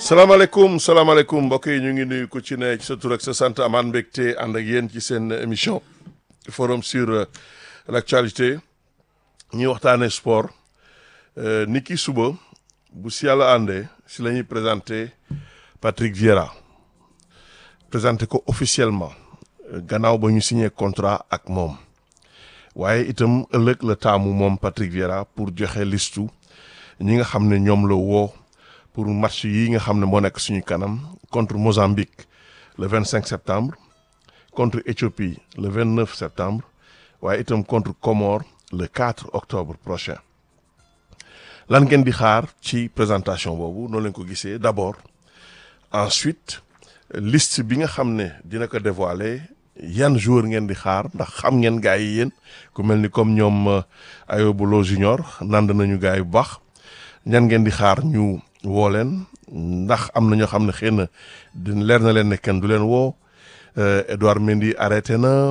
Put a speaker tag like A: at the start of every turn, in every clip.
A: salaamaaleykum salaamaaleykum mbokk yi ñu ngi nuyu ku ci ne ci sa tur ak sa sant amaan mbégte ànd ak yéen ci seen émission forum sur euh, l'actualité ñuy waxtaanee sport euh, ni ki suba bu si yàlla àndee si la ñuy présenté Patrick Vieira présenté ko officiellement euh, gannaaw ba ñu signé contrat ak moom waaye itam ëllëg la taamu moom Patrick Vieira pour joxe listu ñi nga xam ne ñoom la woo pour match yi nga xam ne moo nekk suñu kanam contre Mozambique le 25 septembre contre Éthiopie le 29 septembre waaye itam contre Comores le 4 octobre prochain lan ngeen di xaar ci présentation boobu noonu leen ko gisee d'abord ensuite liste bi nga xam ne dina ko dévoiler yan joueur ngeen di xaar ndax xam ngeen gars yi yéen ku mel ni comme ñoom Ayobulo Junior nand nañu gars yi bu baax ñan ngeen di xaar ñu woo leen ndax am na ñoo xam ne xëy na di leer na leen ne kenn du leen woo Edouard Mendy arrêté na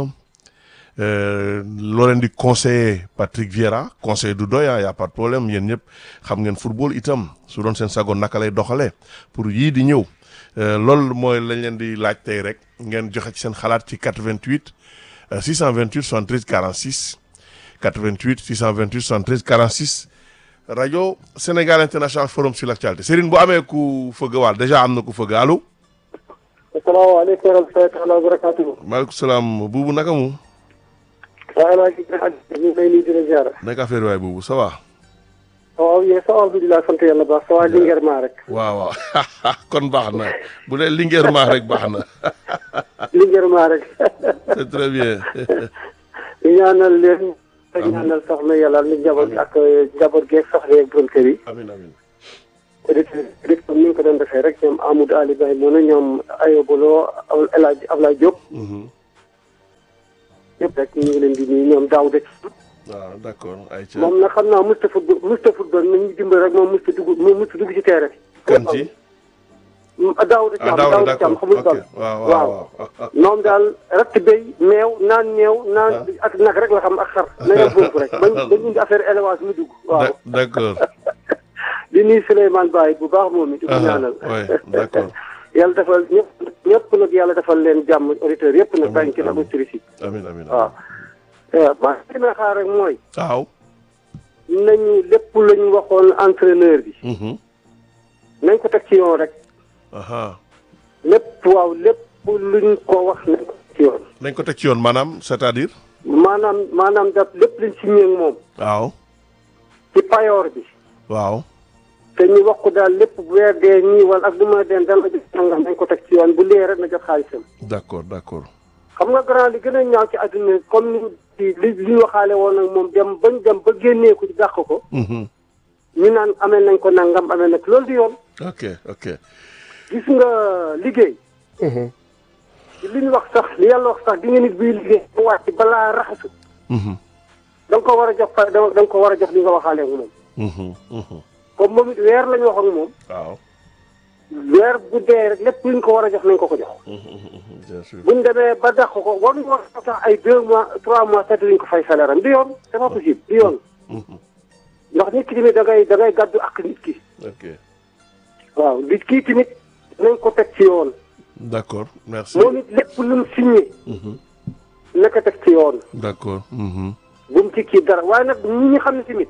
A: loo leen di conseiller Patrick Vieira conseil du doy y a pas de problème yéen ñëpp xam ngeen football itam su doon seen sago naka lay doxalee pour yii di ñëw loolu mooy lañ leen di laaj tey rek ngeen joxe ci seen xalaat ci 88 628 73 46 88 628 73 46 rajo Sénégal International Forum sur l'actualité Serigne bu amee ku fëgg waal déjà am na ku fëgg allo.
B: asalaamaaleykum wa rahmatulah wa barakatuh.
A: maaleykum salaam buubu naka mu.
B: waaw El Hadj ñu ngi lay nuyu di la ziar.
A: nekk affaire waay buubu ça va.
B: waaw yéen sa alhamdulilah sant yàlla baax sa waa Linguère maa rek.
A: waaw waaw kon baax na bu dee Linguère maa rek baax na.
B: Linguère maa rek.
A: c'est très bien.
B: ñu ñaanal leen. amiin ñaanal soxna yàlla ni njaboot ak njaboot geeg soxna yeeg borom kër yi.
A: amiin amiin.
B: auditeurs yi comme ni ñu ko doon defee rek ñoom Amadou Ali Baye mu ne ñoom Ayobolo El Hadj Ablaye Diop. ñëpp rek ñu ngi leen di nuyu ñoom Daouda.
A: waaw d'accord ayca.
B: moom nag xam naa musta football musta football nañu dimbali rek moom musta dugg moom musta dugg ci terrain bi.
A: kan ci.
B: Daouda Thiam
A: ah Daouda
B: Daouda Thiam
A: d'accord
B: xamul
A: ok
B: daal.
A: waaw waaw waaw.
B: moom daal ratt béy meew naan meew naan ak nag rek la xam ak xar na nga foofu rek bañ bañ indi affaire élevage mu dugg waaw
A: d'accord.
B: di nuyu Souleymane Baye bu baax moom it di ko ñaanal
A: oui d'accord.
B: yàlla defal ñëpp ñëpp nag yàlla defal leen jàmm auditeurs yëpp nag bàyyi ci nag auditrices yi
A: amiin amiin.
B: waaw waaw maa ngi may xaar rek mooy
A: waaw.
B: nañu lépp la ñu waxoon entraîneur bi nañ ko teg ci yoon rek
A: aha
B: lépp waaw lépp luñ ko wax nañ ko teg ci yoon
A: dañ ko teg ci yoon maanaam c'est-à-dire.
B: maanaam maanaam daf lépp luñ signé ak moom
A: waaw.
B: ci payoor bi
A: waaw.
B: te ñu wax ko daal lépp bu weer dee nii wala ak du ma deen dana jot nangam nañ ko teg ci yoon bu lee rek na jot xaalisam
A: d'accord d'accord.
B: xam nga grand li gën a ñaaw ci àdduna comme ni li li ñu waxaale woon ak moom dem bañ dem ba génnee ko ci dàq ko
A: Mhm.
B: ñu naan amee nañ ko nangam amee nag loolu di yoon
A: ok ok.
B: gis nga liggéey li ñu wax sax li yàlla wax sax di nga nit buy liggéey mu wàcc balaa raxasu
A: Mhm.
B: da nga ko war a jox fa da nga ko war a jox li nga waxaale ak moom
A: Mhm. Mhm.
B: comme moom it weer la ñu wax ak moom
A: waaw.
B: weer bu dee rek lépp luñ ko war a jox nañ ko ko jox
A: Mhm. Mhm. bien sûr.
B: buñ demee ba dàq ko war nañu wax sax ay deux mois trois mois sept duñ ko fay salaire am du yoon c'est pas possible du yoon
A: Mhm.
B: ndax nit ki tamit da ngay da ngay gàddu ak nit ki
A: ok
B: waaw nit kii tamit nañ ko teg ci yoon
A: d'accord merci.
B: moom it lépp lu mu signé
A: Mhm.
B: na ko teg ci yoon
A: d'accord. Mhm.
B: bu mu ci kii dara waaye nag ñi nga xam ne tamit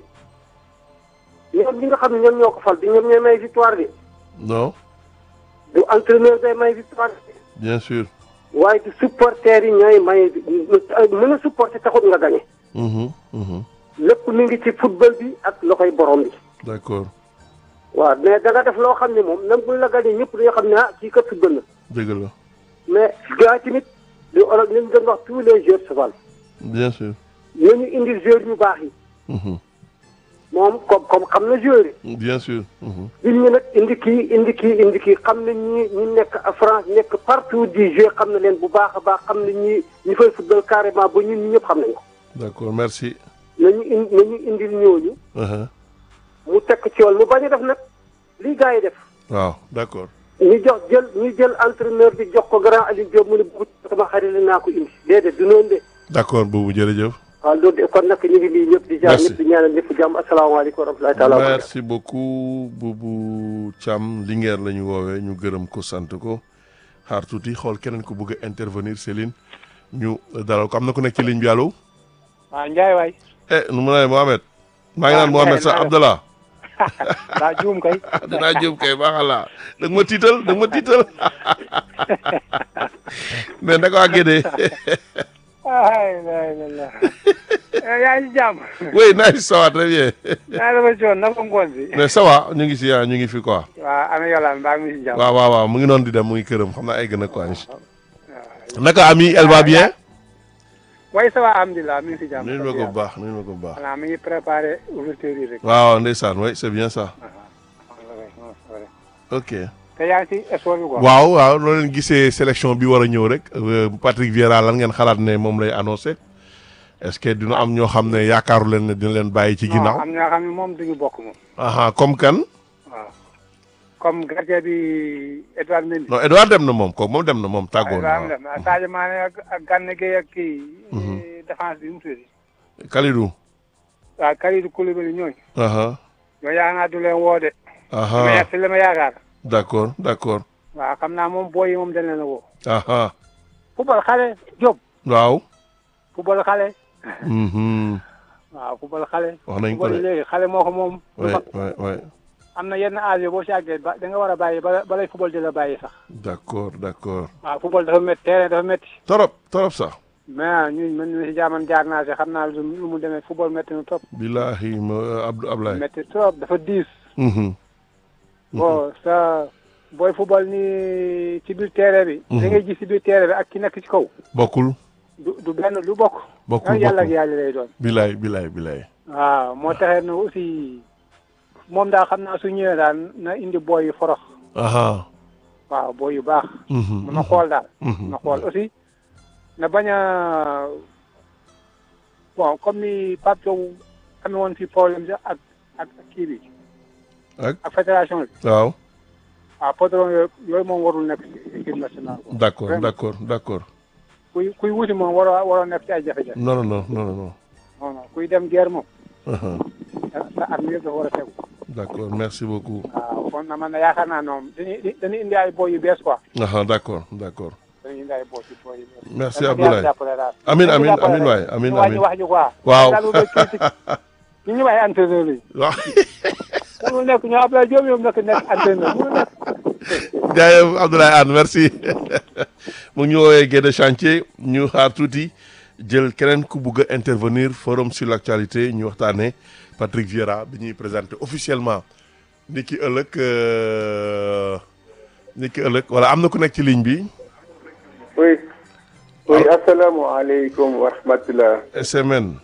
B: ñoom ñi nga xam ne ñoom ñoo ko fal di ñoom ñooy may victoire bi
A: non
B: du entraîneur day may victoire bi
A: bien sûr.
B: waaye du supporter yi ñooy may mën a supporter taxut nga gañe
A: Mhm. Mhm.
B: lépp mi ngi ci football bi ak loxoy borom bi
A: d'accord
B: waaw mais da nga def loo xam ne moom même buñ la gañee ñëpp dañoo xam ne ah kii kat football na
A: dëgg la
B: mais gars tamit li olof li ñu doon wax tous les joueurs se valent
A: bien sûr.
B: nañu indi joueurs yu baax yi
A: Mhm.
B: moom comme comme xam na joueurs yi
A: bien sûr. Mhm.
B: il ñu nag indi kii indi kii indi kii xam na ñi ñi nekk à France nekk partout di jouer xam na leen bu baax a baax xam na ñi ñi fay football carrément ba ñun ñi ñëpp xam nañ ko
A: d'accord merci.
B: nañu indi nañu indil ñooñu
A: Uh-huh.
B: mu tekk ci yoon mu bañ a def nag lii gars yi def
A: waaw d'accord.
B: ñu jox jël ñu jël entraîneur bi jox ko grand Aliou Diop mu ne bu sama xarit la naa ko indi déedéet du noonu de
A: d'accord boobu jërëjëf.
B: waaw loolu de kon nag ñu ngi nii ñëpp di jaar
A: Merci.
B: ñëpp di ñaanal ñëpp jàmm asalaamaaleykum wa rahmatulahi taala wa barakatuh.
A: merci beaucoup Boubou Thiam Linguère la ñu woowee ñu gërëm ko sant ko xaar tuuti xool keneen ku bëgg a intervenir Céline ñu dalal ko am na ku nekk ci ligne bi allo
C: waaw Ndiaye waay
A: eh nu mu ne Mohamed maa ngi naan
C: Ah,
A: Mohamed
C: Ndiaye,
A: sax
C: naa def.
A: Abdallah
C: daa juum kay
A: dinaa jëm kay baaxala da nga ma tiital da nga ma tiital mais naka waa Gédé
C: ay la la la yaa ngi ci jàmm
A: oui nice ça va très bien
C: yaa dafa coon naka ngoon bi
A: mais ça va ñu ngi si ah ñu ngi fi quoi
C: waaw ana yolaan mbaa mi si jàmm
A: waaw waaw waaw mu ngi noonu di dem mu ngi këram xam naa ay gën a quoi naka ami elle va bien
C: way ça va alhamdulilah mi ngi si jàmm
A: nuyu ma ko bu baax nuyu ma ko bu baax
C: xanaa mi ngi préparé ouverture yi rek
A: waaw ndeysaan oui c'est bien ça ok
C: te yaa ngi si sport bi quoi
A: waaw waaw loo leen gisee sélection bi war a ñëw rek euh, Patrick Vieira lan ngeen xalaat ne moom lay annoncé est-ce que dina am ñoo xam ne yaakaaru leen ne dina leen bàyyi ci
C: non
A: ginnaaw
C: am ñoo xam ne moom duñu bokk moom
A: aha comme kan
C: waaw comme gardien bi Edouard Mendy
A: non Edouard dem na moom kooku moom dem na moom tàggoo na
C: Edouard dem Sadio Mané ak ak Gana Gueye ak kii défense bi mu tudd
A: waaw Kalidou
C: waaw Kalidou Koulibaly ñooñu
A: aha
C: ñoo yaa naa du leen woo de
A: aha
C: mais si la ma yaakaar
A: d'accord d'accord
C: waaw xam naa moom booy yi moom dañ leen a woo
A: aha
C: football xale Diop
A: waaw
C: football xale
A: mhm
C: waaw football xale
A: wax nañ ko
C: football
A: de
C: léegi xale moo ko moom du
A: ouais
C: mag
A: ouais ouais
C: am na yenn âge boo si àggee ba da nga war a bàyyi ba balay football di la bàyyi sax
A: d'accord d'accord
C: waaw football dafa métti terrain dafa métti
A: torop torop sax
C: mais ñun man mi si jaaman jaar naa si xam naa lu lu mu demee football métti na trop
A: billahi ma Abdou Ablaye
C: métti trop dafa diis
A: mhm
C: bon sa booy football ni ci biir terrain bi da ngay gis ci biir terrain bi ak ki nekk ci kaw
A: bokkul
C: du du benn du bokk
A: bokkul
C: ak yàlla ak
A: bokkul
C: yàlla lay doon
A: bilaay bilaay bilaay
C: waaw moo taxee na aussi moom daal xam naa su ñëwee daal na indi booy yu forox
A: aha
C: waaw booy yu baax
A: mhm
C: na xool daal
A: mhm
C: na xool aussi na bañ a bon comme ni Pape Sow amee woon fi problème sax ak ak ak kii bi
A: ak
C: ak fédération bi
A: waaw
C: waaw patron yooyu yooyu moom warul nekk ci équipe nationale quoi.
A: d'accord
C: Vraiment.
A: d'accord d'accord
C: kuy kuy wuti moom waroo waroo nekk ci ay jafe-jafe
A: non non non non non
C: non non kuy dem guerre moom
A: aha
C: sa sa arme yëpp dafa war a tegu
A: d'accord merci beaucoup
C: waaw kon na man na yaakaar naa ñoom dañuy dañuy indi ay boy yu bees quoi
A: aha d'accord d'accord
C: dañuy indi ay boy yu boy yu bees.
A: merci
C: Dañ ko
A: Abdoulaye
C: jàppale daal.
A: amin
C: Dañ ko
A: amin
C: jàppale
A: amin
C: rek.
A: waay amin
C: ñu wàññi
A: amin
C: wax ji quoi.
A: waaw
C: daal lu critique ñu ñu ay entraîneur yi.
A: waaw
C: mënul nekk ñoo Abdoulaye Diop yow nekk nekk entraîneur mënul nekk.
A: jaajëf Abdoulaye Anne merci mu ngi ñu woowee Guédé chantier ñu xaar tuuti jël keneen ku bugg a intervenir forum sur l'actualité ñu waxtaanee Patrick Vieira bi ñuy présenté officiellement ni ki ëllëg euh, ni ki ëllëg wala am na ku nekk ci ligne bi
D: oui oui asalaamaaleykum wa rahmatulah.
A: SMN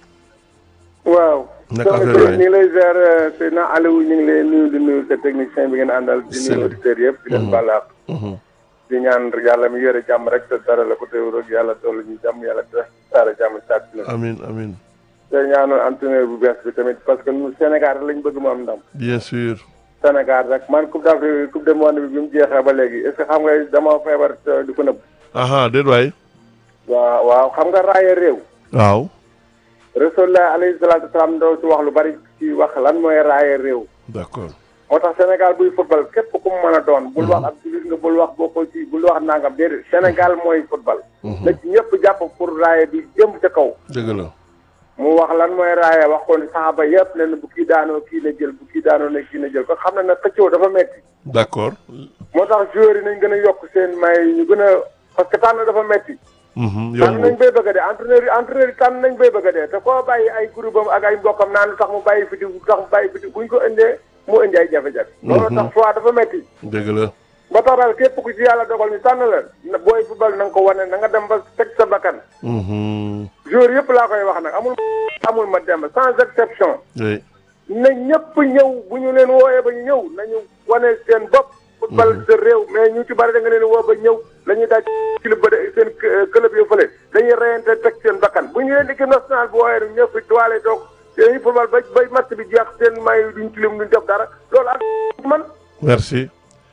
D: waaw.
A: Naka
D: soxna
A: affaire waay?
D: Seydou ñu ngi lay ziar Seydina Aliou ñu ngi lay nuyu di nuyu sa technicien bi ngeen àndal di
A: Sëñ bi.
D: nuyu auditeurs yëpp di leen balaak
A: Mhm.
D: di ñaan yàlla mi yore jàmm rek te dara la ko teew rek yàlla toll ñu jàmm yàlla te taara jàmm sàkk na
A: amin amin
D: te ñaanal entraîneur bu bees bi tamit parce que ñun Sénégal rek lañ bëgg mu am ndam
A: bien sûr
D: Sénégal rek man coupe d'Afrique coupe du monde bi bi mu jeexee ba léegi est ce que xam nga dama feebar te di ko nëbb
A: aha déet waay
D: waaw waaw xam nga raaya réew
A: waaw
D: Rasulullah alayhi salaatu wasalaam doo ci wax lu bari ci wax lan mooy raaya réew
A: d'accord
D: moo tax Sénégal buy football képp ku mu mën a doon bul wax ab jullit nga bul wax bokkoo ci bul wax nangam déedéet Sénégal mooy football na ci ñëpp jàpp pour raaya bi jëm ca kaw
A: dëgg la
D: mu wax lan mooy raaya wax ko ni saxaaba yëpp ne bu kii daanoo kii na jël bu kii daanoo ne kii na jël ko xam na ne xëccoo dafa metti
A: d'accord
D: moo tax joueurs yi nañ gën a yokk seen may ñu gën a parce que tànn dafa metti
A: Mhm,
D: tànn nañ
A: yombul
D: bay bëgg a dee entraîneur yi entraîneur yi tànn nañ bay bëgg a dee te koo bàyyi ay groupe am ak ay mbokkam naan lu tax mu bàyyi fi di lu tax mu bàyyi fi di buñ ko indee mu indi ay jafe-jafe loolu tax fois dafa metti
A: dëgg la
D: ba tax daal képp ku ci yàlla dogal ñu tànn la na booy football na nga ko wane na nga dem ba teg sa bakkan
A: Mhm,
D: joueur yëpp laa koy wax nag amul amul ma dem sans exception
A: oui
D: na ñëpp ñëw bu ñu leen wooyee ba ñu ñëw nañu wane seen bopp football sa réew mais ñu ci bari da nga leen woo ba ñëw la ñuy daaj club ba de seen club yo fële dañuy reyante teg seen bakkan bu ñu leen équipe nationale bu wooyee rek ñëpp doole toog dañuy football ba ba match bi jeex seen may duñ tilim duñ def dara loolu ak man
A: merci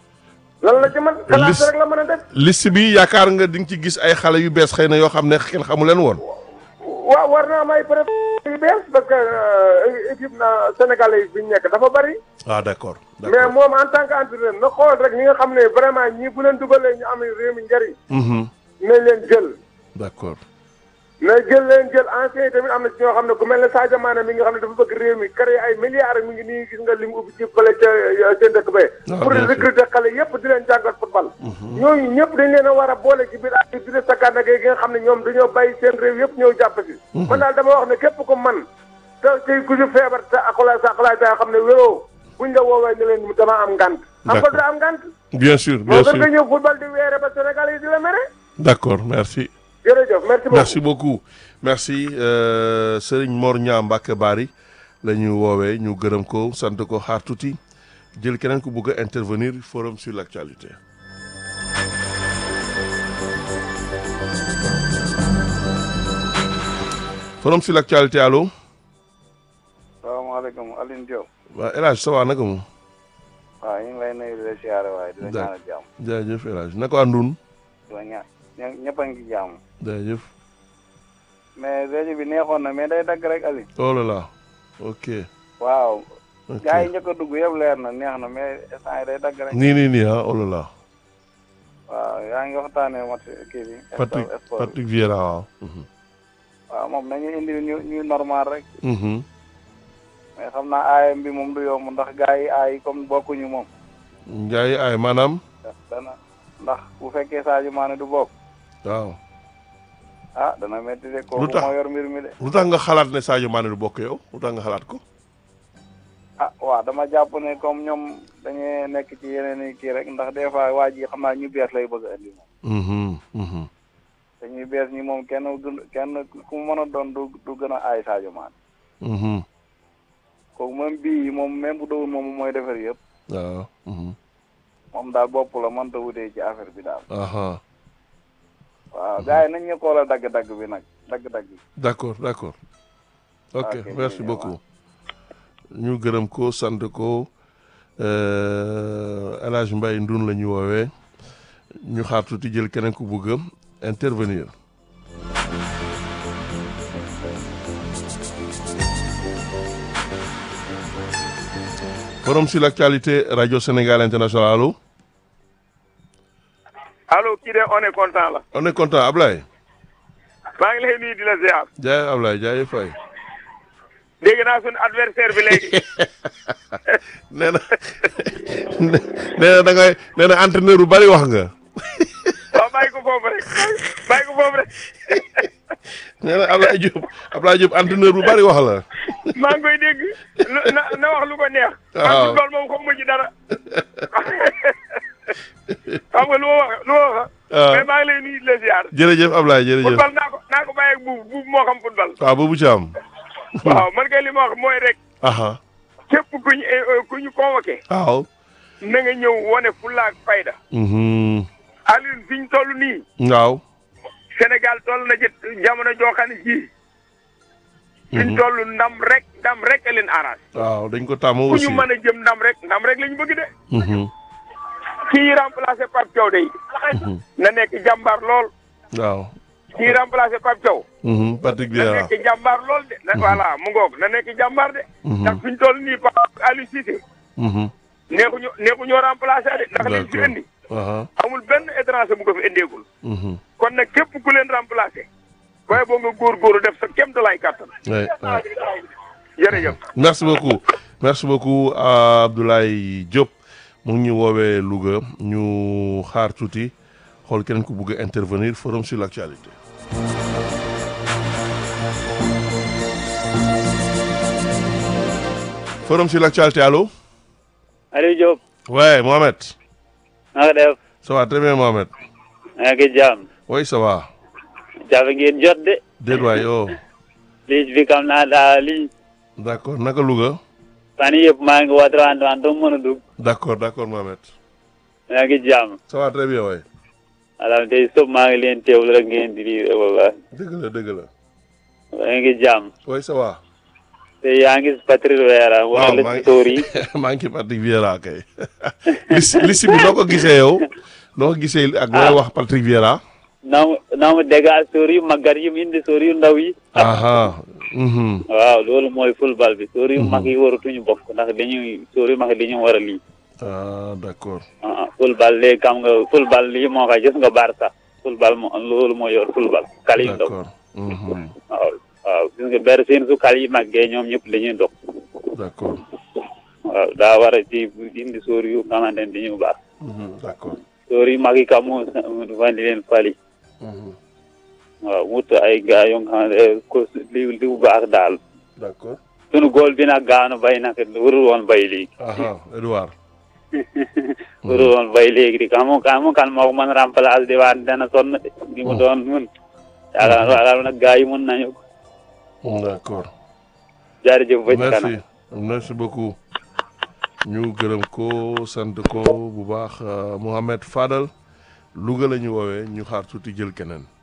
D: lan la ci man
A: Liste-
D: xalaat rek la mën a def
A: liste bi yaakaar nga di nga ci gis ay xale yu bees xëy na yoo xam ne kenn xamu leen woon
D: waaw war naa may préfet yu bees parce que euh, équipe na sénégalais yi fi ñu nekk dafa bari
A: ah d'accord
D: mais
A: d'accord
D: moom en tant que entraîneur na xool rek ñi nga xam ne vraiment ñii bu leen dugalee ñu am réew mi njëriñ
A: Mhm.
D: nañ leen jël
A: d'accord
D: na jël leen jël ancien yi tamit am na ci ñoo xam ne ku mel ne Sadio Mané mi nga xam ne dafa bëgg réew mi créé ay milliards mi ngi nii gis nga li mu ubbi ci fële ca seen dëkk ba
A: Ah,
D: pour
A: bien sûr.
D: recruter xale yépp di leen jàngal football ñooñu ñëpp dañ leen a war a boole ci biir ak di sa gànna gi nga xam ne ñoom dañoo bàyyi seen réew yëpp ñëw jàpp si man daal dama wax ne képp ko man te te ku ci feebar te akula sa akula sa xam ne wéroo buñ la woowee ne leen dama am ngant am ko
A: D'accord.
D: da am ngant
A: bien sûr
D: moo
A: bien
D: gën nga
A: sûr
D: ñëw football di weere ba Sénégal yi di la mere
A: d'accord merci
D: jërëjëf merci beaucoup
A: merci beaucoup merci euh, Serigne Mor Niang Mbacke Bari la ñu woowee ñu gërëm ko sant ko xaar tuuti jël keneen ku bëgg a intervenir forum sur l'actualité forum sur l'actualité allo
E: salaamaaleykum Aline Diop
A: waa El Hadj ça va naka mu
E: waaw ñu ngi lay nuyu di la siyaare waaye di la
A: Da-
E: ñaanal jàmm
A: jaajëf El Hadj naka àndun
E: di la ñaan ña- ñëpp a ngi ci jàmm
A: jaajëf
E: mais rajo bi neexoon na mais day dagg rek Aline
A: oh là là ok
E: waaw
A: ok
E: gars yi njëkk a dugg yëpp leer na neex na mais instant yi day dagg rek
A: nii nii nii ah oh là là
E: waaw yaa ngi waxtaanee mat kii bi
A: Patrick
E: sport sport bi.
A: Patrick Vieira waaw Mhm.
E: waaw moom nañu indi ñu ñu normal rek
A: Mhm.
E: mais xam naa aayam bi moom du yomb ndax gars yi aay comme bokkuñu moom
A: Njaay ay maanaam
E: dana ndax bu fekkee Sadio Mané du bokk
A: waaw
E: ah dana métti de kooku
A: Lu tax?
E: moo yor mbir mi de
A: lu tax nga xalaat ne Sadio Mané du bokk yow lu tax nga xalaat ko
E: ah waaw dama jàpp ne comme ñoom dañuy nekk ci yeneen i kii rek ndax des fois waa ji xam naa ñu bees lay bëgg a indi moom
A: Mhm, mhm.
E: te ñuy bees ñi moom kenn gën kenn ku mu mën a doon du du gën a aay Sadio Mané
A: Mhm.
E: kooku même bii yi moom même bu dawul moom mooy defar yëpp
A: waaw mhm.
E: moom daal bopp la mënta wutee ci affaire bi daal
A: aha
E: waaw gars yi nañ ñu xoolal dagg-dagg bi nag dagg-dagg bi
A: d'accord d'accord ok
E: Ok,
A: merci
E: jërëjëf,
A: beaucoup ñu gërëm ko sant ko euh, El Hadj Mbaye Ndun la ñu woowee ñu xaar tuuti jël keneen ku bëgg a intervenir forum sur l'actualité radio Sénégal international allo
D: allo kii de on est content la
A: on est content Ablaye
D: maa ngi lay nuyu di la ziar
A: jaay Ablaye jaay fay
D: dégg naa suñu adversaire bi léegi
A: nee na nee na da ngay nee na entraîneur bu bari wax nga
D: waaw bàyyi ko foofu rek bàyyi ko foofu rek
A: nee na Ablaye Diop Ablaye Diop entraîneur bu bari wax la
D: maa ngi koy dégg lu- na na wax lu ko neex.
A: Waaw.
D: man football moom xamuma ci dara. xam nga lu ma wax lu ma wax.
A: waaw
D: mais maa ngi lay nuyu di la ziar.
A: jërëjëf Ablaye jërëjëf
D: football naa ko naa ko bàyyi ak buubu buubu moo xam football.
A: waaw boobu ci am
D: waaw man kay li ma wax mooy rek
A: aha
D: képp ku ñu eh, ku ñu convoqué.
A: waaw
D: na nga ñëw wane fulla ak fayda.
A: mhm
D: Alioune fi ñu toll nii.
A: waaw
D: Sénégal toll na ci jamono joo xam ne ji. fi ñu toll ndam rek ndam rek a leen arrangé.
A: waaw dañ ko tàmm
D: ku
A: aussi
D: ñu mën a jëm ndam rek ndam rek la ñu bëgg de.
A: mhm
D: kii remplacé Pape Thiaw de na nekk jàmbaar lool
A: waaw
D: kii remplacé Pape Thiaw
A: mhm Patrick
D: na
A: Vieira
D: nekk jàmbaar lool de na voilà mu ngoog na nekk jàmbaar de
A: Mhm.
D: ndax fi ñu toll nii Pape Aliou Cissé
A: mhm
D: neexuñu neexuñoo remplacé de ndax liñ fi
A: d'accord
D: indi
A: aha
D: amul benn étranger bu ko fi indeegul
A: mhm
D: kon nag képp ku leen remplacé waaye boo nga góorgóorlu def sa kéemtalaay kàttan
A: ouais, ouais.
D: jërëjëf
A: merci beaucoup merci beaucoup à Abdoulaye Diop mu ngi ñu woowee Louga ñu xaar tuuti xool keneen ku bugg a intervenir forum sur l'actualité forum sur l'actualité allo
F: Aliou Diop
A: ouais Mohamed
F: na nga def
A: ça va très bien Mohamed
F: maa ngi jàmm
A: oui ça va
F: jafe ngeen jot de
A: déet waay oh
F: ligne bi kam naa daa ligne
A: d'accord naka Louga
F: fan yii yëpp maa ngi woote wante wante doo mën a dugg
A: d'accord d'accord Mohamed
F: maa ngi jàmm
A: ça va très bien waay
F: alors tey sëb maa ngi leen teewlu rek ngeen di lii wala
A: dëgg la dëgg la
F: maa ngi jàmm
A: oui ça va
F: te yaa ngi si Patrick Vieira
A: waaw
F: wala
A: maa
F: la
A: ngi
F: story
A: maa ngi ci Patrick Vieira kay liste liste bi noo ko gisee yow noo ko gisee ak looy wax Patrick Vieira
F: naa mu naa mu dégal sóor yu màggat yi mu indi sóor yu ndaw yi
A: aha mhm
F: waaw loolu mooy football bi sóor yu mag yi waratuñu bokk ndax dañuy sóor yu mag yi dañu war a lii
A: ah d'accord
F: ah football léegi xam nga football lii moo koy gis nga Barça football moo loolu moo yor football kal yu ndaw
A: d'accord mhm
F: waaw waaw gis nga ber seen su kal yi màggee ñoom ñëpp dañuy dox
A: d'accord
F: waaw daa war a ci indi sóor yu xamante ne dañu baax
A: mhm d'accord
F: sóor yu mag yi kam mu fandi leen fali
A: mhm
F: waaw wut ay gars yoo nga xam ne ko li li bu baax daal
A: d'accord
F: sunu góol bi nag gaanu bay nag warul woon bay léegi
A: aha Edouard
F: warul woon bay léegi di kamu kamu kan moo ko mën remplacer di waan dana sonn de di mu doon mun yaakaar yaakaar nag gars yi mun nañu ko
A: d'accord
F: jaarëjëf ba ci kanam
A: merci merci beaucoup ñu gërëm ko sant ko bu baax Mouhamed Fadal Louga la ñu woowee ñu xaar tuuti jël keneen